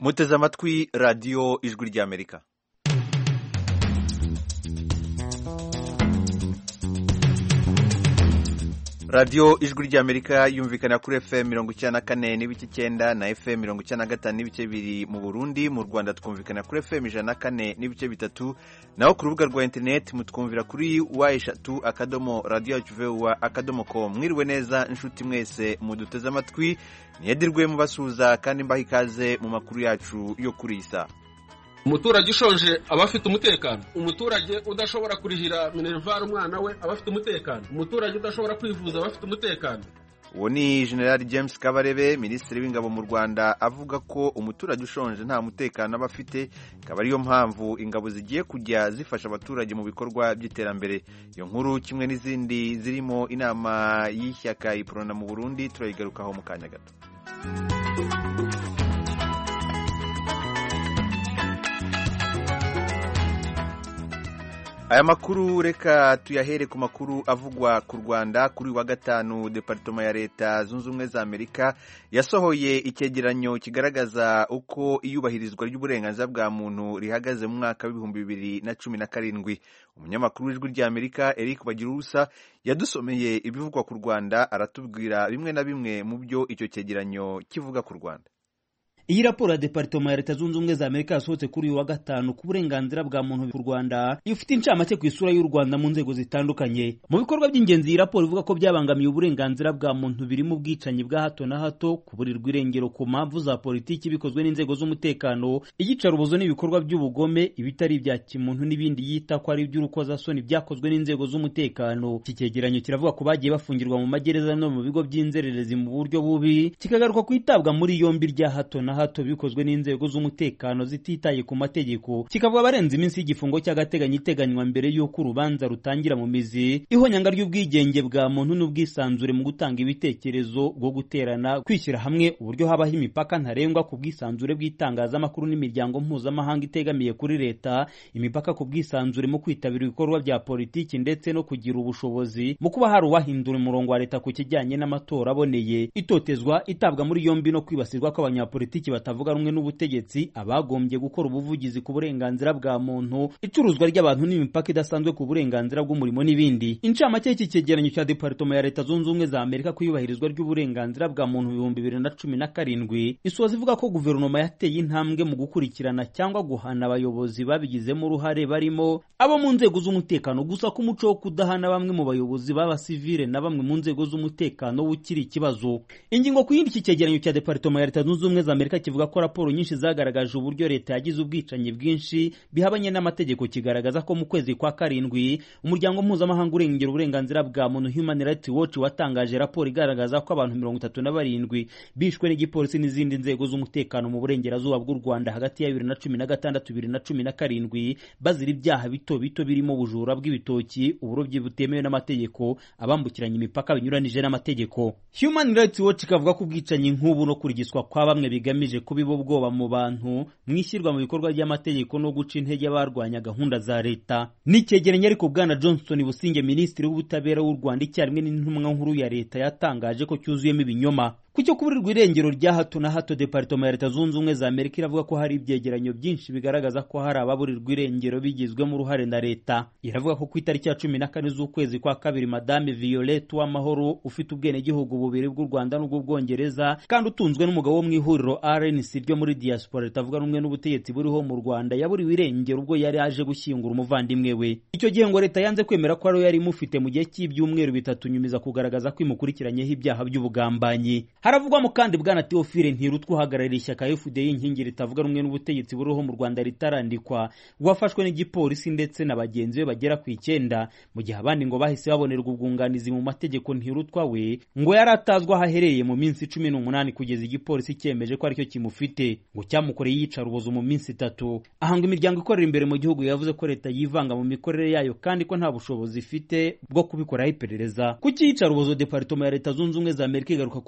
muteze amatwi radiyo ijwi ry'amerika radiyo ijwi ry'amerika yumvikana kuri fm mirongo icyenda na kane n'ibice icyenda na fm mirongo icyenda na gatanu n'ibice bibiri mu burundi mu rwanda twumvikana kuri fm ijana na kane n'ibice bitatu naho ku rubuga rwa interineti mutwumvira kuri wa eshatu akadomo radiyo yacu vuba akadomo ko mwiriwe neza inshuti mwese muduteze amatwi niyedirwe mubasuhuza kandi mbaha ikaze mu makuru yacu yo kuri iyi saa umuturage ushonje aba afite umutekano umuturage udashobora kurihira minerivare umwana we aba afite umutekano umuturage udashobora kwivuza aba afite umutekano uwo ni general james kabarebe minisitiri w'ingabo mu rwanda avuga ko umuturage ushonje nta mutekano aba afite ikaba ariyo mpamvu ingabo zigiye kujya zifasha abaturage mu bikorwa by'iterambere iyo nkuru kimwe n'izindi zirimo inama y'ishyaka iporona mu burundi turayigarukaho mu kanya gato aya makuru reka tuyahere ku makuru avugwa ku rwanda kuri wa gatanu deparitoma ya leta zunze ubumwe za amerika yasohoye icyegeranyo kigaragaza uko iyubahirizwa ry'uburenganzira bwa muntu rihagaze mu mwaka w'ibihumbi bibiri na cumi na karindwi umunyamakuru w'ijwi rya amerika eric bagirusa yadusomeye ibivugwa ku rwanda aratubwira bimwe na bimwe mu byo icyo cyegeranyo kivuga ku rwanda iyi raporo ya deparitoma ya leta zunze ubumwe za amerika yasohotse kuri uyu wa gatanu ku burenganzira bwa muntu ku rwanda ifite incamake ku isura y'u rwanda mu nzego zitandukanye mu bikorwa by'ingenzi iyi raporo ivuga ko byabangamiye uburenganzira bwa muntu birimo ubwicanyi bwa hato na hato kuburirwa irengero ku mpamvu za politiki bikozwe n'inzego z'umutekano iyicarubozo n'ibikorwa by'ubugome ibitari ibya kimuntu n'ibindi yita ko ari iby'urukozasoni byakozwe n'inzego z'umutekano iki cyegeranyo kiravuga ko bagiye bafungirwa mu magereza no mu bigo by'inzererezi mu buryo bubi kikagaruka ku itabwa muri yombi rya hato na hato bikozwe n'inzego z'umutekano zititaye ku mategeko kikavuga abarenze iminsi y'igifungo cy'agateganyo iteganywa mbere y'uko urubanza rutangira mu mizi ihonyanga ry'ubwigenge bwa muntu n'ubwisanzure mu gutanga ibitekerezo bwo guterana kwishyira hamwe uburyo habaho imipaka ntarengwa ku bwisanzure bw'itangazamakuru n'imiryango mpuzamahanga itegamiye kuri leta imipaka ku bwisanzure mu kwitabira ibikorwa bya politiki ndetse no kugira ubushobozi mu kuba hari uwahindura umurongo wa leta ku kijyanye n'amatora aboneye itotezwa itabwa muri yombi no kwibasirwa kw'abanyapolitiki batavuga rumwe n'ubutegetsi abagombye gukora ubuvugizi ku burenganzira bwa muntu icuruzwa ry'abantu n'imipaka idasanzwe ku burenganzira bw'umurimo n'ibindi incamake y'iki cyegeranyo cya deparitoma ya leta zunze ubumwe za amerika ku iyubahirizwa ry'uburenganzira bwa muntu ibihumbi bibiri na cumi na karindwi isoza ivuga ko guverinoma yateye intambwe mu gukurikirana cyangwa guhana abayobozi babigizemo uruhare barimo abo mu nzego z'umutekano gusa ko umuco wo kudahana bamwe mu bayobozi b'abasivile na bamwe mu nzego z'umutekano ukiri ikibazo ingingo ku yindi iki cyegeranyo cya deparitoma ya leta zunze ubumwe za amerika kivuga ko raporo nyinshi zagaragaje uburyo leta yagize ubwicanyi bwinshi bihabanye n'amategeko kigaragaza ko mu kwezi kwa karindwi umuryango mpuzamahanga urengera uburenganzira bwa muntu human rights watch watangaje raporo igaragaza ko abantu mirongo itatu na barindwi bishwe n'igipolisi n'izindi nzego z'umutekano mu burengerazuba bw'u rwanda hagati ya bibiri na cumi na gatandatu bibiri na cumi na karindwi bazira ibyaha bito bito birimo ubujura bw'ibitoki uburobyi butemewe n'amategeko abambukiranya imipaka binyuranije n'amategeko human rights watch ikavuga ko ubwicanyi nk'ubu no kurigiswa kwa bamwe bigamije kubiba ubwoba mu bantu mu ishyirwa mu bikorwa ry'amategeko no guca intege abarwanya gahunda za leta n'icyegeranyo ariko bwana johnson businge minisitiri w'ubutabera w'u rwanda icyarimwe n'intumwa nkuru ya leta yatangaje ko cyuzuyemo ibinyoma ku cyo kuburirwa irengero rya hato na hato deparitoma ya leta zunze ubumwe za amerika iravuga ko hari ibyegeranyo byinshi bigaragaza ko hari ababurirwa irengero bigizwemo uruhare na leta iravuga ko ku itariki ya cumi na kane z'ukwezi kwa kabiri madame violette w'amahoro ufite ubwenegihugu bubiri bw'u rwanda n'ubw'ubwongereza kandi utunzwe n'umugabo wo mu ihuriro rnc ryo muri diaspora ritavuga rumwe n'ubutegetsi buriho mu rwanda yaburiwe irengero ubwo yari aje gushyingura umuvandimwe we icyo gihe ngo leta yanze kwemera ko ariwe yari imufite mu gihe cy'ibyumweru bitatu nyumiza kugaragaza ko imukurikiranyeho ibyaha by'ubugambanyi haravugwamo kandi bwana teofile ntirutwa uhagarariye ishyaka fda inkingi ritavuga rumwe n'ubutegetsi buriho mu rwanda ritarandikwa wafashwe n'igipolisi ndetse na bagenzi be bagera ku icyenda mu gihe abandi ngo bahise babonerwa ubwunganizi mu mategeko ntirutwa we ngo yari atazwi aho aherereye mu minsi cumi n'umunani kugeza igipolisi cyemeje ko aricyo kimufite ngo cyamukoreye iyicarubozo mu minsi itatu aha ngo imiryango ikorera imbere mu gihugu yavuze ko leta yivanga mu mikorere yayo kandi ko nta bushobozi ifite bwo kubikoraho iperereza ku cyiyicarubozo deparitoma ya leta zunze ubumwe za amerika igaruka ku byegera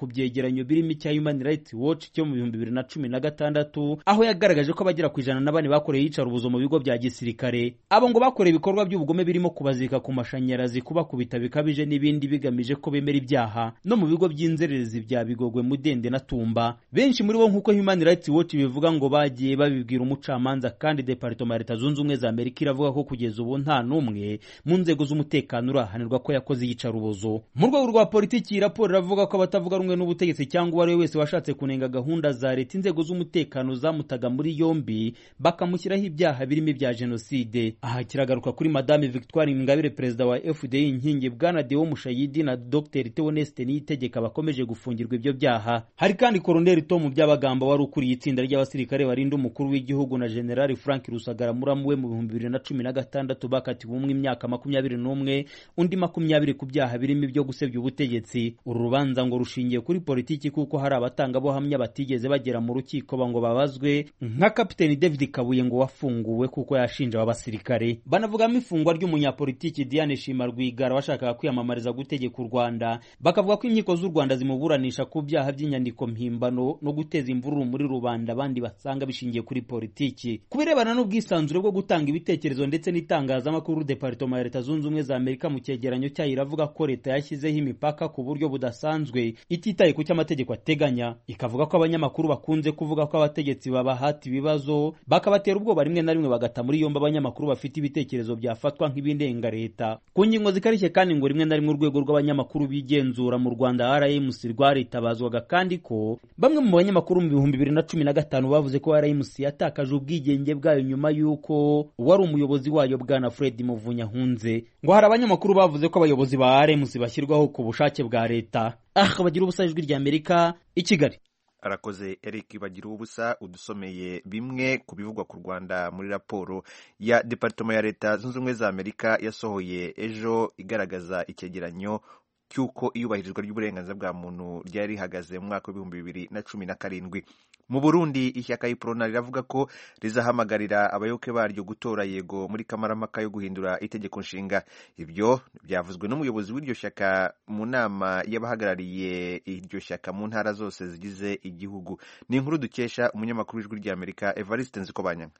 cegeranyo birimo icya Human Rights Watch cyo mu bihumbi bibiri na cumi na gatandatu aho yagaragaje ko abagera ku ijana na bane bakoreye iyicarubozo mu bigo bya gisirikare abo ngo bakoreye ibikorwa by'ubugome birimo kubazika ku mashanyarazi kubakubita bikabije n'ibindi bigamije ko bemera ibyaha no mu bigo by'inzererezi bya Bigogwe Mudende na Tumba benshi muri bo nk'uko Human Rights Watch bivuga ngo bagiye babibwira umucamanza kandi Departement ya Leta Zunze Ubumwe za Amerika iravuga ko kugeza ubu nta n'umwe mu nzego z'umutekano urahanirwa ko yakoze iyicarubozo mu rwego rwa politiki iyi raporo iravuga ko abatavuga rumwe n'ubutegetsi cyangwa uwo ari we wese washatse kunenga gahunda za leta inzego z'umutekano zamutaga muri yombi bakamushyiraho ibyaha birimo ibya jenoside aha kiragaruka kuri madame victoire ingabire perezida wa fdi inkingi bwana deo mushayidi na dr theoneste niyitegeka bakomeje gufungirwa ibyo byaha hari kandi koroneli tom byabagamba wari ukuriye itsinda ry'abasirikare barinda umukuru w'igihugu na generali frank rusagara muramu we mu bihumbi bibiri na cumi na gatandatu bakatiwe umwe imyaka makumyabiri n'umwe undi makumyabiri ku byaha birimo ibyo gusebya ubutegetsi uru rubanza ngo rushingiye kuri politiki kuko hari abatangabuhamya batigeze bagera mu rukiko ngo babazwe nka kapiteni david kabuye ngo wafunguwe kuko yashinja aba basirikare banavugamo ifungwa ry'umunyapolitiki diane shima rwigara washakaga kwiyamamariza gutegeka u rwanda bakavuga ko inkiko z'u rwanda zimuburanisha ku byaha by'inyandiko mpimbano no guteza imvururu muri rubanda abandi basanga bishingiye kuri politiki ku birebana n'ubwisanzure bwo gutanga ibitekerezo ndetse n'itangazamakuru departoma ya leta zunze ubumwe za amerika mu cyegeranyo cyayo iravuga ko leta yashyizeho imipaka ku buryo budasanzwe ititaye ku cyo amategeko ateganya ikavuga ko abanyamakuru bakunze kuvuga ko abategetsi babahata ibibazo bakabatera ubwoba rimwe na rimwe bagata muri yombi abanyamakuru bafite ibitekerezo byafatwa nk'ibindenga leta ku ngingo zikarishye kandi ngo rimwe na rimwe urwego rw'abanyamakuru bigenzura mu rwanda rmc rwaritabazwaga kandi ko bamwe mu banyamakuru mu bihumbi bibiri na cumi na gatanu bavuze ko rmc yatakaje ubwigenge bwayo nyuma y'uko wari umuyobozi wayo bwana fred muvunyahunze ngo hari abanyamakuru bavuze ko abayobozi ba rmc bashyirwaho ku bushake bwa leta aha bagira ubusa ijwi rya amerika i kigali arakoze eric bagira ubusa udusomeye bimwe ku bivugwa ku rwanda muri raporo ya departoma ya leta zunze ubumwe za amerika yasohoye ejo igaragaza icyegeranyo cy'uko iyubahirizwa ry'uburenganzira bwa muntu ryari rihagaze mu mwaka w'ibihumbi bibiri na cumi na karindwi mu burundi ishyaka iprona riravuga ko rizahamagarira abayoboke baryo gutora yego muri kamarampaka yo guhindura itegeko nshinga ibyo byavuzwe n'umuyobozi w'iryo shyaka mu nama y'abahagarariye iryo shyaka mu ntara zose zigize igihugu ni inkuru dukesha umunyamakuru w'ijwi ry'amerika evariste nzikobanyanga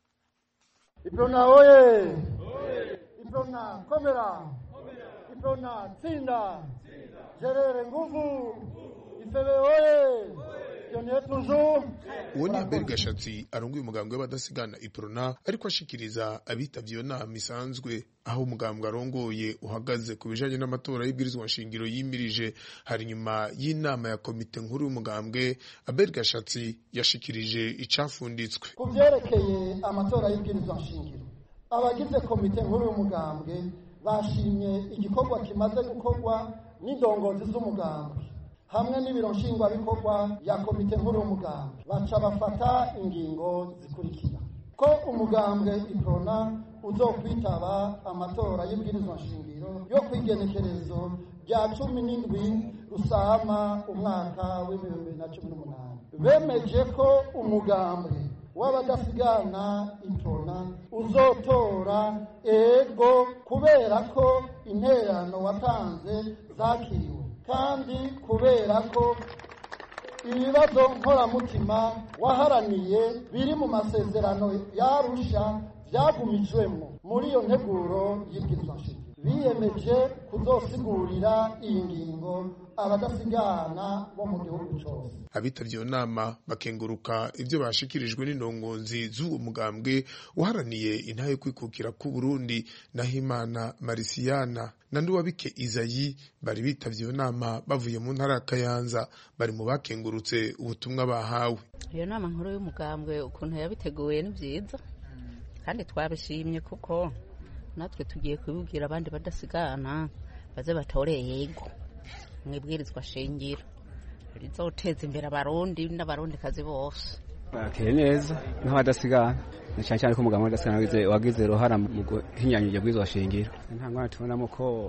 iprona oye iprona komera iprona tsinda gerere nguvu ifebe oye uwo ni abel gashatsi arongoye umugambwe w'abadasigana iprona ariko ashikiriza abitabye iyo nama isanzwe aho umugambwe arongoye uhagaze ku bijanye n'amatora y'ibwirizwa nshingiro yimirije hari nyuma y'inama ya komite nkuru y'umugambwe abel gashatsi yashikirije icafunditswe ku vyerekeye amatora y'ibwirizwa nshingiro abagize komite nkuru y'umugambwe bashimye igikorwa kimaze gukorwa n'indongozi z'umugambwe hamwe n'ibiro nshingwabikorwa ya komite nkuru y'umugambwe baca bafata ingingo zikurikira ko umugambwe iprona uzokwitaba amatora y'ibwirizwa nshingiro yo kwigenekerezo rya cumi n'indwi rusama umwaka w'ibihumbi bibiri na cumi n'umunani bemeje ko umugambwe w'abadasigana iprona uzotora ego kubera ko interano watanze zakiriwe kandi kubera ko ibibazo nkoramutima waharaniye biri mu masezerano yarusha byagumijwemo muri iyo nteguro y'ibwirizwa nshingiro biyemeje kuzosigurira iyi ngingo abadasigana bo mu gihugu cyose abitabye iyo nama bakenguruka ibyo bashikirijwe n'indongozi z'uwo mugambwe uharaniye intahe yo kwikukira ku Burundi naho imana marisiyana na nduwabike izayi bari bitavye iyo nama bavuye mu ntara ya kayanza bari mu bakengurutse ubutumwa bahawe iyo nama nkuru y'umugambwe ukuntu yabiteguye ni byiza kandi twabishimye kuko natwe tugiye kubibwira abandi badasigana baze batoreye yego mwibwirizwa shingiro rizoteza imbere abarundi n'abarundikazi bose bakeye neza nk'abadasigana ni cyane cyane ko umugabo w'abadasigana wagize uruhara mu guhinyanya ibyo bwirizwa shingiro nta ngwana tubonamo ko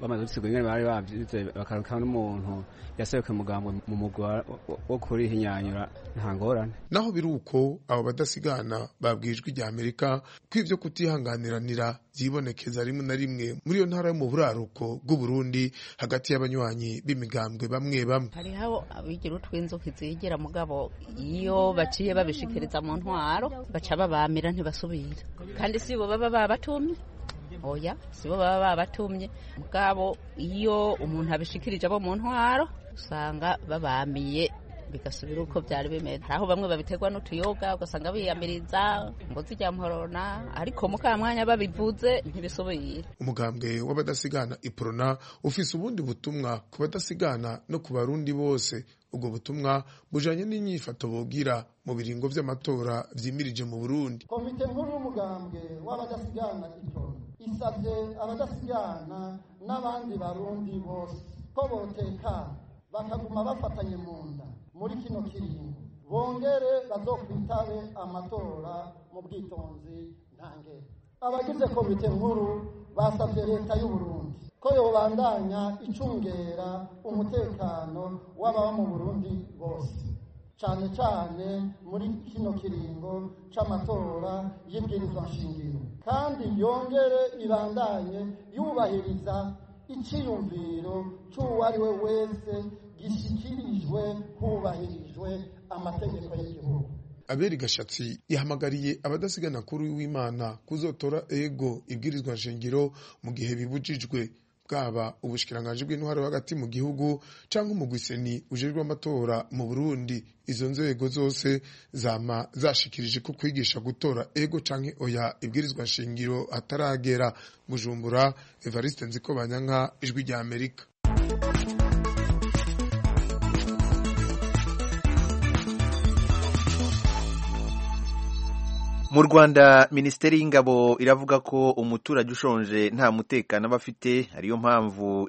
bamaze gusigura ingene bari bavyize bakaruka n'umuntu yaseruke mugambwe mu mugwi wo kurihinyanyura nta ngorane naho biri uko abo badasigana babwijwe rya amerika ko ivyo kutihanganiranira vyibonekeza rimwe na rimwe muri iyo ntara yo mu buraruko bw'uburundi hagati y'abanywanyi b'imigambwe bamwe bamwe hariho abigira utw'inzuki zigira mugabo iyo baciye babishikiriza mu ntwaro baca babamira ntibasubira kandi si bo baba babatumye oya si bo baba babatumye mugabo iyo umuntu abishikirije abo mu ntwaro usanga babamiye bigasubira uko byari bimeze aho bamwe babiterwa n'utuyoga ugasanga biyamiriza ngo zijya mporona ariko mu mwanya babivuze ntibisubire umugambwe w'abadasigana iprona ufise ubundi butumwa ku badasigana no ku barundi bose ubwo butumwa bujanye n'inyifato bogira mu biringo vy'amatora vyimirije mu burundi komite nkuru y'umugambwe w'abadasigana iprona isabye abadasigana n'abandi barundi bose ko botekana bakaguma bafatanye mu nda muri kino kiringo bongere bazokwitabe amatora mu bwitonzi ntangere abagize komite nkuru basabye leta y'uburundi ko yobandanya icungera umutekano w'ababa mu burundi bose cyane cyane muri kino kiringo c'amatora y'ibwirizwa nshingiro kandi yongere ibandanye yubahiriza icyiyumviro cy'uwo ari we wese gishyikirijwe hubahirijwe amategeko y'igihugu aberi gashatsi yahamagariye abadasigana kuri w'imana kuzotora ego ibwirizwa nshingiro mu gihe bibujijwe bwaba ubushikiranganje bw'intwaro hagati mu gihugu cyangwa umugwiseni ujejwe amatora mu Burundi izo nzego zose zama zashikirije ko kwigisha gutora ego canke oya ibwirizwa nshingiro ataragera Bujumbura Evariste Nziko Banyanka ijwi rya Amerika mu rwanda minisiteri y'ingabo iravuga ko umuturage ushonje nta mutekano aba afite ariyo mpamvu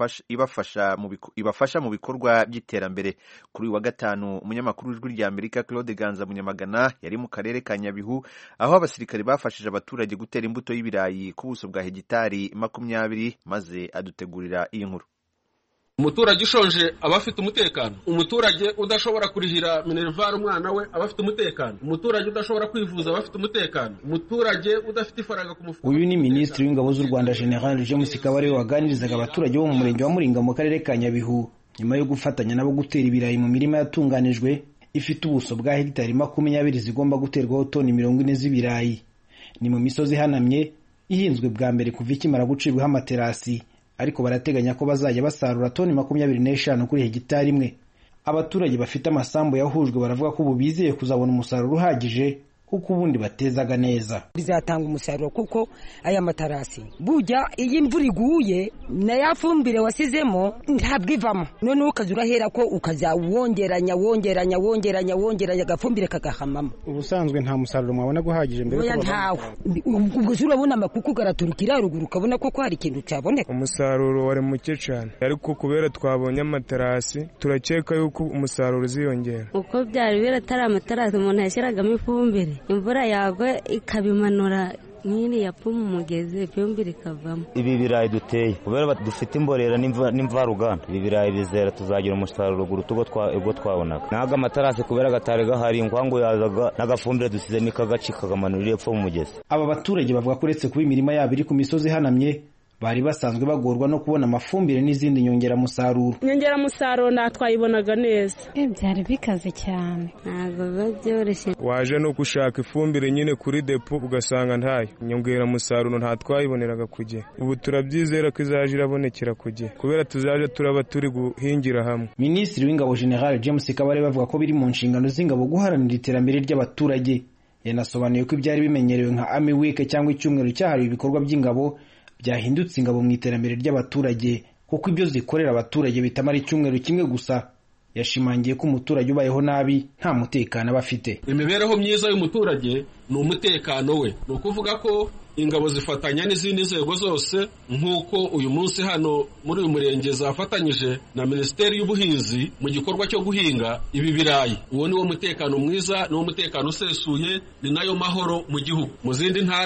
ibafasha mu bikorwa by'iterambere kuri uyu wa gatanu umunyamakuru w'ijwi rya amerika claude ganza munyamagana yari mu karere ka nyabihu aho abasirikare bafashije abaturage gutera imbuto y'ibirayi ku buso bwa hegitari makumyabiri maze adutegurira iyi nkuru umuturage ushonje aba afite umutekano umuturage udashobora kurihira minerivare umwana we aba afite umutekano umuturage udashobora kwivuza aba afite umutekano umuturage udafite ifaranga ku mufuka uyu ni minisitiri w'ingabo z'u rwanda general james kabarebe waganirizaga abaturage bo mu murenge wa muringa mu karere ka nyabihu nyuma yo gufatanya nabo gutera ibirayi mu mirima yatunganijwe ifite ubuso bwa hegitari makumyabiri zigomba guterwaho toni mirongo ine z'ibirayi ni mu misozi ihanamye ihinzwe bwa mbere kuva ikimara gucibwaho amaterasi ariko barateganya ko bazajya basarura toni makumyabiri n'eshanu kuri hegitari imwe abaturage bafite amasambu yahujwe baravuga ko ubu bizeye kuzabona umusaruro uhagije kuko ubundi batezaga neza bizatanga umusaruro kuko aya matarasi burya iyo imvura iguye na ya fumbire wasizemo ntabwo ivamo noneho ukaza urahera ko ukajya wongeranya wongeranya wongeranya wongeranya agafumbire kagahamamo ubusanzwe nta musaruro mwabona guhagije mbere oya ntawe ubwo urabona amakuku garaturukira haruguru ukabona ko hari ikintu cyaboneka umusaruro wari muke cyane ariko kubera twabonye amaterasi turakeka yuko umusaruro uziyongera uko byari biratari amaterasi umuntu yashyiragamo ifumbire imvura yagwa ikabimanura nk'iri yapfuma umugezi ifumbire ikavamo ibi birayi duteye kubera dufite imborera n'imvaruganda ibi birayi bizera tuzagira umusaruro guruta ubwo twabonaga ntabwo amatarasi kubera agatari gahari ingwangu yazaga n'agafumbire dusize n'ikagaci kakamanura epfo mu mugezi aba baturage bavuga ko uretse kuba imirima yabo iri ku misozi ihanamye bari basanzwe bagorwa no kubona amafumbire n'izindi nyongeramusaruro inyongeramusaruro nta twayibonaga neza byari bikaze cyane ntabwo biba byoroshye waje no gushaka ifumbire nyine kuri depo ugasanga ntayo inyongeramusaruro nta twayiboneraga ku gihe ubu turabyizera ko izaje irabonekera ku gihe kubera tuzaje turaba turi guhingira hamwe minisitiri w'ingabo general james kabare bavuga ko biri mu nshingano z'ingabo guharanira iterambere ry'abaturage yanasobanuye ko ibyari bimenyerewe nka army week cyangwa icyumweru cyahariwe ibikorwa by'ingabo byahindutse ingabo mu iterambere ry'abaturage kuko ibyo zikorera abaturage bitamara icyumweru kimwe gusa yashimangiye ko umuturage ubayeho nabi nta mutekano aba afite imibereho myiza y'umuturage ni umutekano we ni ukuvuga ko ingabo zifatanya n'izindi nzego zose nk'uko uyu munsi hano muri uyu murenge zafatanyije na minisiteri y'ubuhinzi mu gikorwa cyo guhinga ibi birayi uwo ni wo mutekano mwiza ni wo mutekano usesuye ni nayo mahoro mu gihugu mu zindi ntara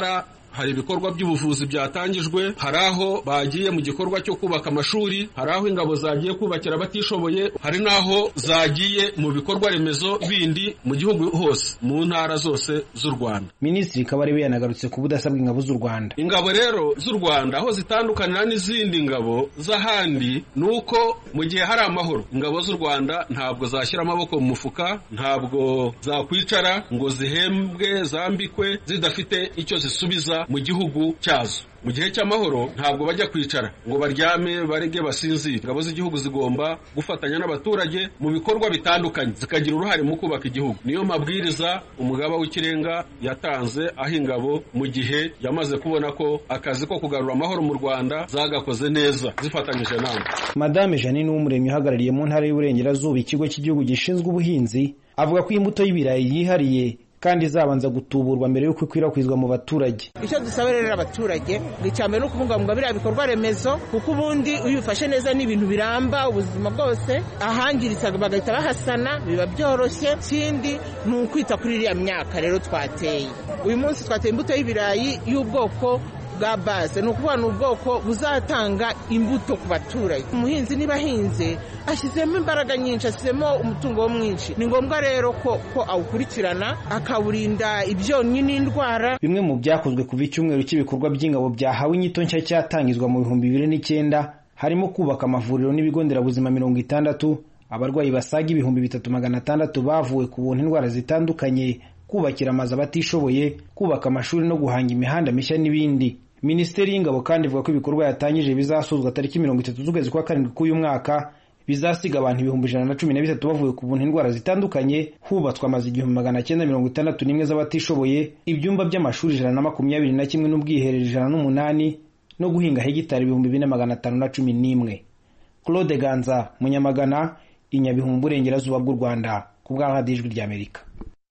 hari ibikorwa by'ubuvuzi byatangijwe hari aho bagiye mu gikorwa cyo kubaka amashuri hari aho ingabo zagiye kubakira abatishoboye hari n'aho zagiye mu bikorwa remezo bindi mu gihugu hose mu ntara zose z'u rwanda minisitiri kabarebe yanagarutse ku budasa bw'ingabo z'u rwanda ingabo rero z'u rwanda aho zitandukanira n'izindi ngabo z'ahandi ni uko mu gihe hari amahoro ingabo z'u rwanda ntabwo zashyira amaboko mu mufuka ntabwo zakwicara ngo zihembwe zambikwe zidafite icyo zisubiza mu gihugu cyazo mu gihe cy'amahoro ntabwo bajya kwicara ngo baryame barege basinzire ingabo z'igihugu zigomba gufatanya n'abaturage mu bikorwa bitandukanye zikagira uruhare mu kubaka igihugu niyo mabwiriza umugaba w'ikirenga yatanze aho ingabo mu gihe yamaze kubona ko akazi ko kugarura amahoro mu rwanda zagakoze neza zifatanyije nawe madame janine w'umuremyi uhagarariye mu ntara y'uburengerazuba ikigo cy'igihugu gishinzwe ubuhinzi avuga ko imbuto y'ibirayi yihariye kandi izabanza gutuburwa mbere y'uko ikwirakwizwa mu baturage icyo dusaba rero abaturage ni icya mbere ni ukubungabunga biriya bikorwa remezo kuko ubundi iyo ubifashe neza ni ibintu biramba ubuzima bwose ahangiritse bagahita bahasana biba byoroshye ikindi ni ukwita kuri iriya myaka rero twateye uyu munsi twateye imbuto y'ibirayi y'ubwoko bwa base ni ukuvuga ni ubwoko buzatanga imbuto ku baturage umuhinzi niba ahinze ashyizemo imbaraga nyinshi ashyizemo umutungo wo mwinshi ni ngombwa rero ko ko awukurikirana akawurinda ibyonnyi n'indwara bimwe mu byakozwe kuva icyumweru cy'ibikorwa by'ingabo byahawe inyito nshya cyatangizwa mu bihumbi bibiri n'icyenda harimo kubaka amavuriro n'ibigo nderabuzima mirongo itandatu abarwayi basaga ibihumbi bitatu magana atandatu bavuwe ku buntu indwara zitandukanye kubakira amazu abatishoboye kubaka amashuri no guhanga imihanda mishya n'ibindi minisiteri y'ingabo kandi ivuga ko ibikorwa yatangije bizasozwa tariki mirongo itatu z'ukwezi kwa karindwi k'uyu mwaka bizasiga abantu ibihumbi ijana na cumi na bitatu bavuye ku buntu indwara zitandukanye hubatswe amazu igihumbi magana cyenda mirongo itandatu n'imwe z'abatishoboye ibyumba by'amashuri ijana na makumyabiri na kimwe n'ubwiherero ijana n'umunani no guhinga hegitari ibihumbi bine magana atanu na cumi n'imwe claude ganza munyamagana inyabihu mu burengerazuba bw'u rwanda ku bwa radiyo ijwi ry'amerika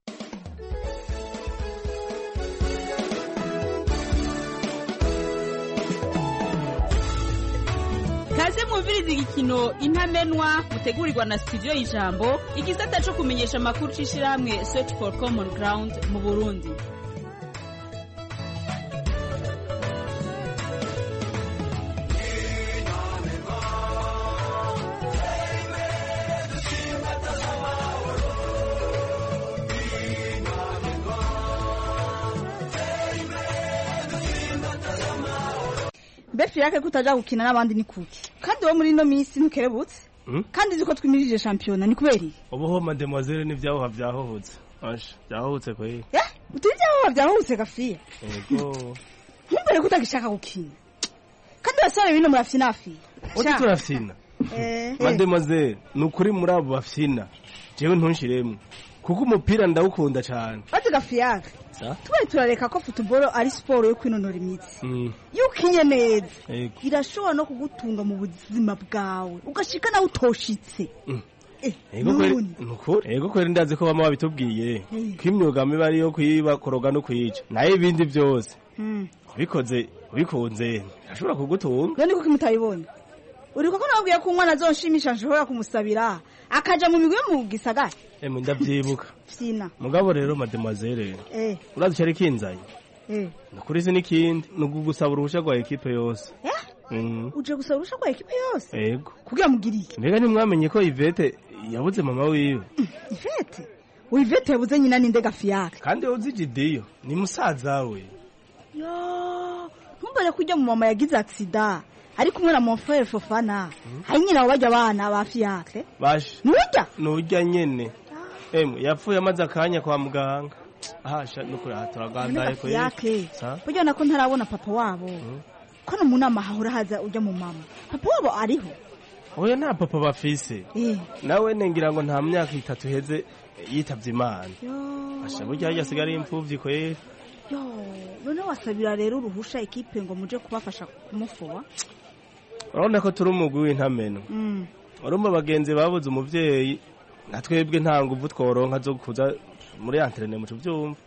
kaze mwumviriza igikino intamenwa mutegurirwa na studio y'ijambo igisata cyo kumenyesha amakuru c'ishirahamwe search for common ground mu burundi befi yake kutaja gukina n'abandi ni kuki kandi wo muri ino minsi ntukerebutse kandi uzi ko twimirije shampiyona ni kubera iki ubuho mademoiselle n'ibyahoha byahohotse asha byahohotse kweli utari ibyahoha byahohotse gafiya yego ntumbere ko utagishaka gukina kandi abasore bino murafyinafiya uti turafyina mademoiselle ni ukuri muri abo bafyina jewe ntunshiremwe kuko umupira ndawukunda cyane bati gafiyaka tubari turareka ko futuboro ari siporo yo kwinonora imitsi iyo ukinye neza irashobora no kugutunga mu buzima bwawe ugashika nawe utoshitse ego kweri ndazi ko bama babitubwiye ko imyuga mibi ari iyo kuyiba koroga no kuyica nayo ibindi byose ubikoze ubikunze birashobora kugutunga none kuko mutabibonye uri koko nabwiye ko umwana azonshimisha nshobora kumusabira akaja mu migwi yo mu gisagara emwe ndavyibuka fyina mugabo rero mademoiselle eh urazi cyari kinzanye eh nukuri si n'ikindi ni ugusaba uruhusha rwa ekipe yose uje gusaba uruhusha rwa ekipe yose yego kugira mugire iki mbega ntimwamenye ko ivete yabuze mama wiwe ivete ivete yabuze nyina ninde gafiyaka kandi uzi jidiyo ni musaza we yo ntumbere ko ujya mu mama yagize aksida ari kumwe na monfrere fofana hari nyina wabajya abana ba fiyakre bashe nurya nurya nyene emwe yapfuye amaze akanya kwa muganga ahasha nukuri aha turagandaye ko yake burya nako ntarabona papa wabo ko no mu nama hahora haza ujya mu mama papa wabo ariho oya nta papa bafise nawe nengira ngo nta myaka itatu heze yitavye imana asha burya harya asigaye ari imfuvyi kweri yo none wasabira rero uruhusha ekipe ngo muje kubafasha kumufuba urabona ko turi umugwi w'intameno urumva bagenzi babuze umuvyeyi na twebwe nta nguvu tworonka zo kuza muri antrene mu tuvyumva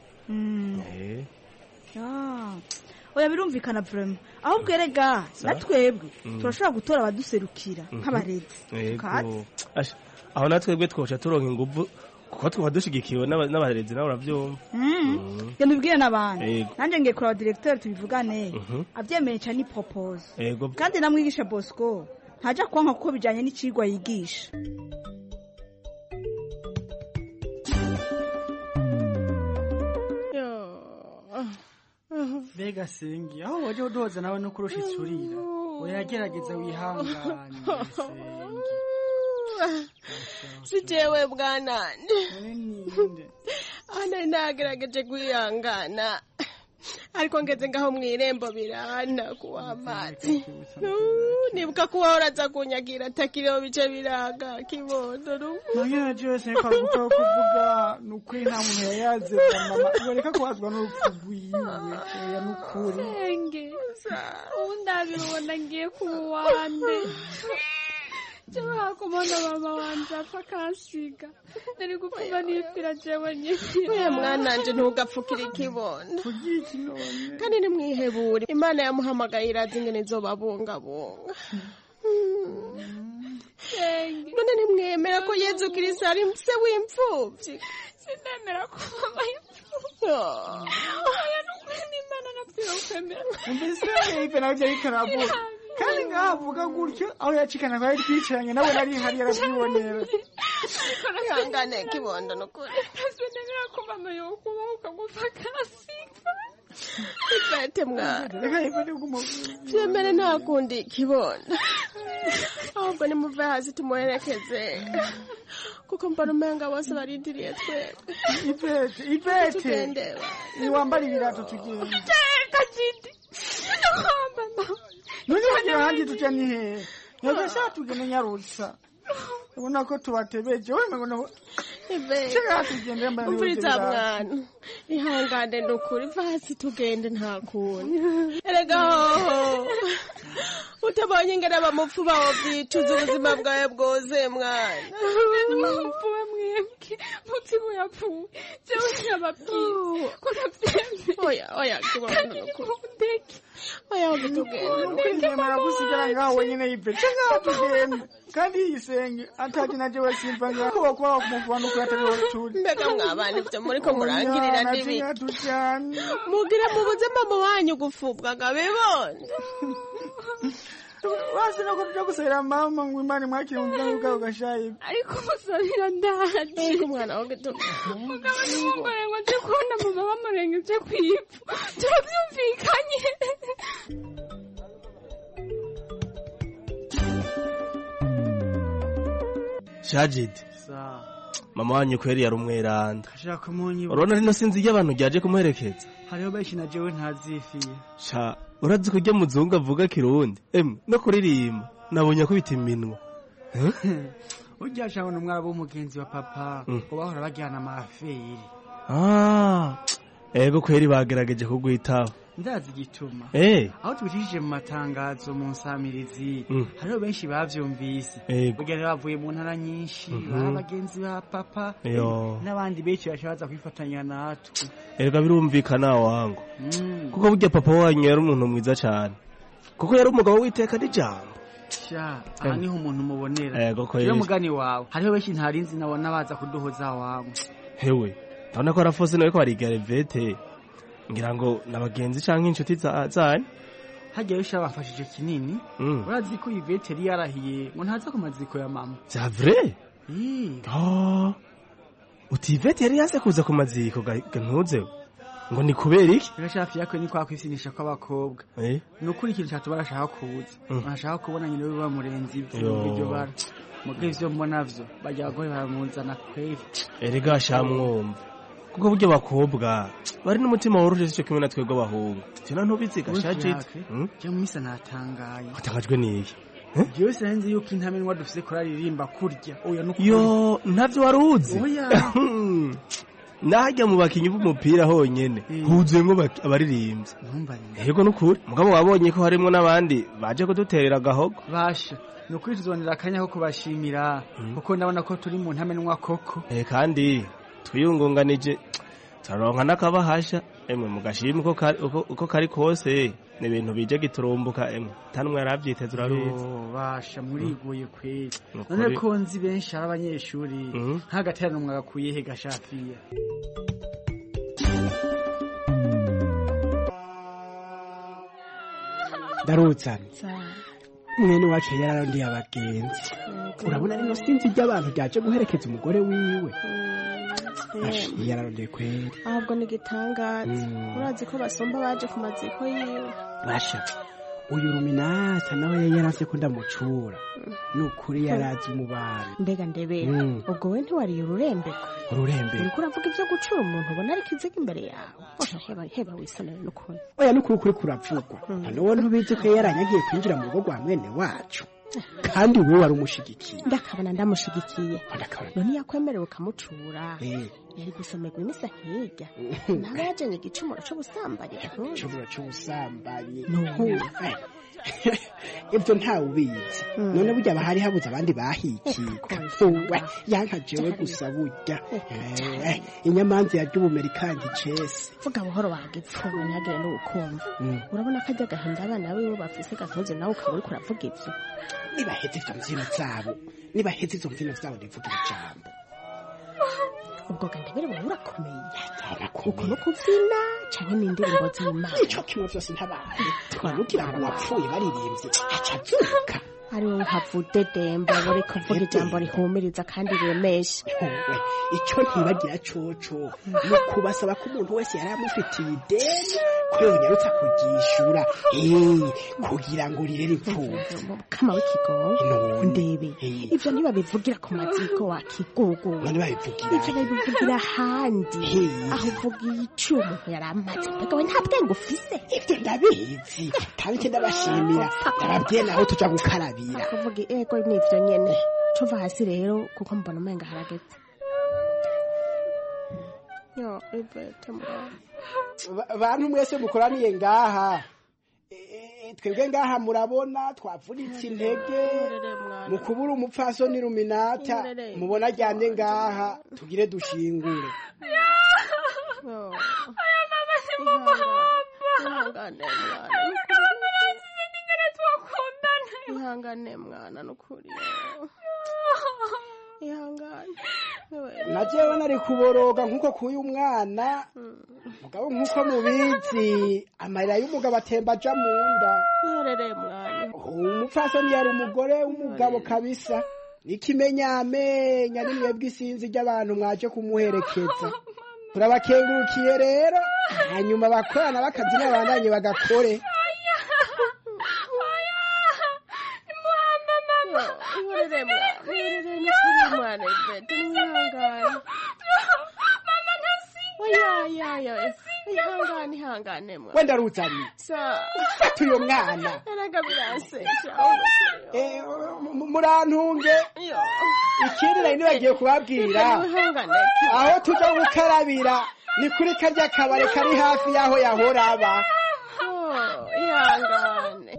oya birumvikana vrema aho bwerega na twebwe turashobora gutora abaduserukira nk'abarezi aho na twebwe twoca turonka inguvu kuko twaba dushigikiwe n'aba- n'abarezi nabo uravyumva Mm. genda ubwire n'abandi Yego. nanjye ngiye kureba directeur tubivugane Mhm. abyemeye cyane ni propose ego kandi namwigisha bosco ntajya kwanka kuko bijyanye n'icigwa yigisha mbega sengi aho waje udoza nawe no kurusha isurira uragerageza wihangane si jewe bwanande ana nagerageje kwihangana ariko ngeze ngaho mu irembo birana kuwa amazi nibuka ko wahora aza kunyagira atakiriho bice biraga kibondo nanyene jewe sengi kwa gupfa kuvuga ni ukuri nta muntu yayaze mama yoreka kubazwa n'urupfu rwiwe oya ni ukuri Senge, ubu ndabibona ngiye ku wande jewe hakumona mama wanje apfa akansiga nari gupfuma nipfira jewe nyine we mwananje ntugapfukire ikibondo kandi nimwihebure imana yamuhamagaye irazi ingene izobabungabunga Senge, none ntimwemera ko yezu kirisi ari se w'imfuvyi sinemera ko mama yapfuye oya nukuri n'imana napfira ukwemera mbese ipe nawe byari karavuga kandi ngaho avuga gutyo aho yacikana ko yari twicaranye nawe nari hari yarabyibonera ihangane kibondo nukuri sinemera ko mama yokubaho ukagupfa akansiga ipete mwana vyemere nta kundi kibondo ahubwo nimuve hasi tumuherekeze kuko mbona umenga bose barindiriye twebwe ipete ipete Tugende, niwambara ibirato tugenda teka jidi mama none hagira ahandi tuja ni hehe nyagasha tugende nyarutsa ubona ko tubatebeje we mbona Shaka tugende mbana umviriza mwana ihangane ndukuri va hasi tugende nta kundi erega hoho utabonye ingene abamupfu bawo byicuza ubuzima bwawe bwose mwana mupfuwe mwebwe mutima yapfuye jewe ntiyababwiye ko navyemeye oya oya kibondo nukuri ndeke oya ahubwo tugende ukwingemera gusigara ngaho wenyine yipete ngaho tugende kandi yisenge ataje naje wesimva ngaho wakuba wakumuvana uko yatariho turi mbega mwabana ivyo muriko murangirira n'ibiki tujyane mugire mubuze mama wanyu gufubwa ngo abibone basi nako tuja gusabira mama ngo imana imwakire mu bwangu bwawe gashaye ariko musabira ndaje ariko umwana wawe gito mugabo n'umugore ngo nje kubona mama bamurengeje kw'ivu turavyumvikanye shajidi mama wanyu kweri yari umweranda ashaka kumunyiba urabona rino sinzi iyo abantu ryaje kumuherekeza hariho benshi na jewe ntazifiye sha urazi ko ujya muzungu avuga kirundi emwe no kuririmba nabonye akubita iminwa ujya shabona umwara w'umugenzi wa papa Mm. ngo bahora bajyana amaferi Ah, ego kweri bagerageje kugwitaho ndazi igituma Eh. aho tubicishije mu matangazo mu nsamirizi Mm. hariho benshi bavyumvise Ego. burya rero bavuye mu ntara nyinshi Mhm. bari abagenzi ba papa Yo. n'abandi benshi bashabaza kwifatanya natwe erega birumvikana wangu Mm. kuko burya papa wanyu yari umuntu mwiza cyane kuko yari umugabo w'iteka n'ijambo sha aha niho umuntu umubonera Ego kweri. rero mugani wawe hariho benshi ntarinzi nabona baza kuduhoza wangu hewe ndabona ko arafose nawe ko bariga revete ngira ngo ni abagenzi cyangwa inshuti za- zanyu hagiye bisha bafashije kinini Mm. urazi ko ivete yari yarahiye ngo ntaza ku maziko ya mama bya vrai Ih, Oh, uti ivete yari yaze kuza ku maziko ga ga ntuzeho ngo ni kubera iki rero shafi yakwe ni kwa kwisinisha kw'abakobwa Eh? ni ukuri ikintu cyatuma barashaka kuza Mm. barashaka kubona nyine we bamurenze Yo. ibyo iryo bara muga ivyo mbona vyo bajya abagore baramuzana kweri erega shamwumva kuko burya abakobwa bari n'umutima woroheje cyo kimwe na twebwe abahungu tena ntubiziga shajit jya mu misa natangaye watangajwe n'iki jewe sinzi yuko intamenwa dufise kuraririmba kurya oya nukuri yo ntavyo wari uzi Oya. nahajya mu bakinyi b'umupira honyene huzuyemwo bak- abaririmbyi ntumbarire yego nukuri mugabo wabonye ko harimwo n'abandi baje kuduterera agahogo basha ni ukuri tuzonera akanya ko kubashimira kuko ndabona ko turi mu ntamenwa koko Eh, kandi twiyungunganije turaronka n'akabahasha emwe mugashima uko kari- uko- uko kari kose ni ibintu bije giturumbuka emwe tanumwe yaravyiteze urabizi Yo, basha muriguye kweli Ni none ukuri. ko nzi benshi ari abanyeshuri Mhm. nk'agaterano mwagakuye he gashafiya ndaruzana mwene wacu yararondiye abagenzi urabona rino sinzi ry'abantu ryaje guherekeza umugore wiwe Ash, yararondeye kweri ahubwo ni igitangaza Mm. urazi ko basumba baje ku maziko yiwe basha uyu ruminata nawe yari yaravye ko ndamucura ni ukuri yarazi umubano mbega ndebe Mm. ubwo we ntiwariye ururembeko ururembe uriko uravuga ibyo gucura umuntu ubona ariko iziga imbere yawe oya heba heba wisonere n'ukuntu oya nukuri kuri kuravugwa noneho ntubizi ko yaranyagiye kwinjira mu rugo rwa mwene wacu kandi we wari umushigikiye ndakabona ndamushigikiye ndakabona none yakwemerewe ukamucura Eh. yari gusomerwa imisa hirya nawe yajanye igicumuro c'ubusambanyi igicumuro c'ubusambanyi Nuhu. ibyo ntawe ubizi none burya bahari habuze abandi bahikika uwe yanka jewe gusa burya Eh, inyamanza yarya ubumera ikanga icese vuga buhoro wagipfuba ntihagire n'ubukumva Mm. urabona ko ajya agahinda abana biwe bafise gatozi nawe ukaba uriko uravuga ivyo nibaheze izo mbyino zabo nibaheze izo mbyino zabo ndivugira ijambo ubwo gandabere wowe urakomeye uko no kuvyina canke n'indirimbo z'imana ico kimwe vyose ntabaye twanugira ngo wapfuye baririmbye aca avyuka ari wowe uhavude demba buri kuvuga ijambo rihumiriza kandi riremesha we icyo ntibagira coco ni ukubasaba ko umuntu wese yari amufitiye ideni ko yonyarutsa kuryishura Eh, kugira ngo rirere imfubyi kama w'ikigongo None. ndebe ivyo ntibabivugira ku maziko wakigugu none babivugira ivyo babivugira ahandi Hey. aho uvuga ico umuntu yari amaze mbega we nta bwenge ufise ivyo ndabizi kandi icyo ndabashimira ndababwiye naho tuja gukarabira kuvuga ego nivyo nyene cova hasi rero kuko mbona umenga harageze yo ivete mwana Ba- bantu mwese mukoraniye ngaha Eh, twebwe ngaha murabona twavunitse intege mu kubura umupfasoni ruminata mubona aryamye ngaha tugire dushingure aya mama si mama ihangane mwana ihangane mwana nukuri ihangane na jewe nari kuboroga nk'uko kuyu mwana mugabo nk'uko mubizi amarira y'umugabo atemba aja mu nda iherereye mwana umupfasoni yari umugore w'umugabo kabisa n'ikimenyamenya nimwebwe isinzi ry'abantu mwaje kumuherekeza turabakengurukiye rero hanyuma abakorana bakazi n'abandanye bagakore iherereye mwana iherereye nukuri mwana ivete niwihangane oyayayo ihangane ihangane mwana wenda ruzanye sa fata uyo mwana erega biransesha Eh, mu- murantunge ikindi nari nibagiye kubabwira ihangane aho tuja gukarabira ni kuri karya kabare kari hafi y'aho yahora aba Oh, ihangane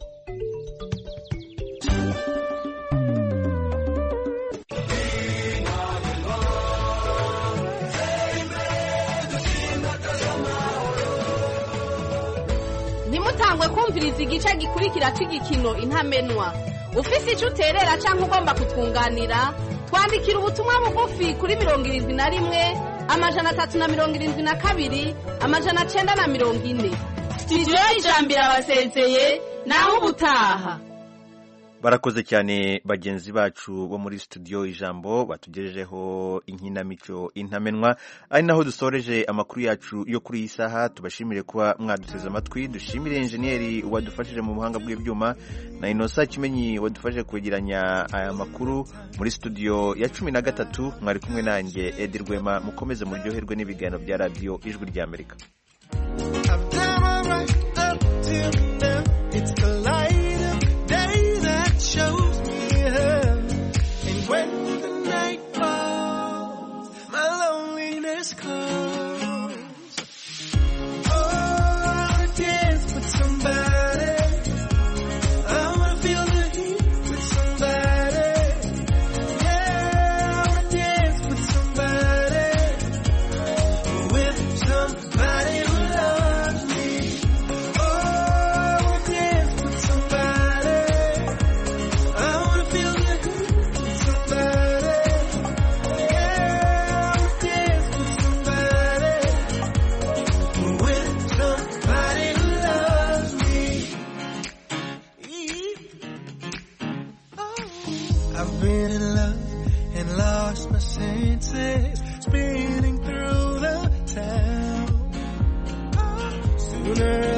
ntimutangwe kumviriza igice gikurikira cy'igikino intamenwa ufise icyo uterera cyangwa ugomba kutwunganira twandikira ubutumwa bugufi kuri mirongo irindwi na rimwe amajana atatu na mirongo irindwi na kabiri amajana cyenda na mirongo ine sitidiyo y'ijambo irabasezeye naho ubutaha barakoze cyane bagenzi bacu bo muri studio ijambo batugejejeho inkinamico intamenwa ari naho dusoreje amakuru yacu yo kuri iyi saha tubashimire kuba mwaduteze amatwi dushimire enjeniyeri wadufashije mu buhanga bw'ibyuma na inosa kimenyi wadufashije kwegeranya aya makuru muri studio ya cumi na gatatu mwari kumwe nanjye edi rwema mukomeze muryoherwe n'ibiganiro bya radiyo ijwi ry'amerika It's the light of day that shows me her. And when the night falls, my loneliness comes. Oh, I wanna dance with somebody. I wanna feel the heat with somebody. Yeah, I wanna dance with somebody. With lost my senses, spinning through the town. Sooner